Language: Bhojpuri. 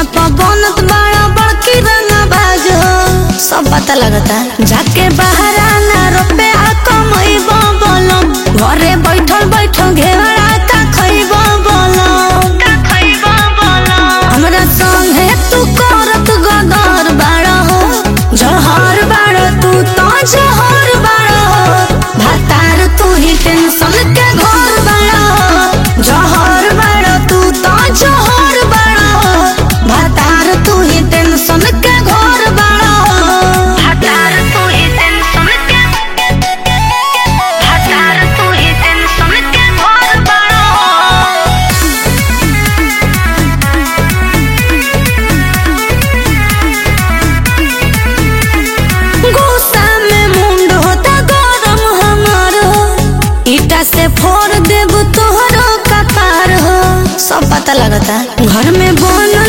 पर बनत बड़ा बड़की रंगबाज हो सब पता लगता जाके बाहर आना रुपए आ कमैबो बोलो घरे बैठल बैठल घेवड़ा का खैबो बोलो का खैबो बोलो हमरा संगे तू करत गदर बाड़ा हो जहर बाड़ा तू तो जहर बाड़ा हो भातार तू ही टेंशन के घर बाड़ा हो जहर बाड़ा तू तो जहर बाड़ा हो भातार तू ही टेंशन के घर बाड़ा हो भातार तू ही टेंशन के भातार तू ही टेंशन के घर बाड़ा हो गुस्सा में मुंड होता गरम हमार हो ईटा से फोड़ देब तोहरो कपार हो सब पता लगता घर में बन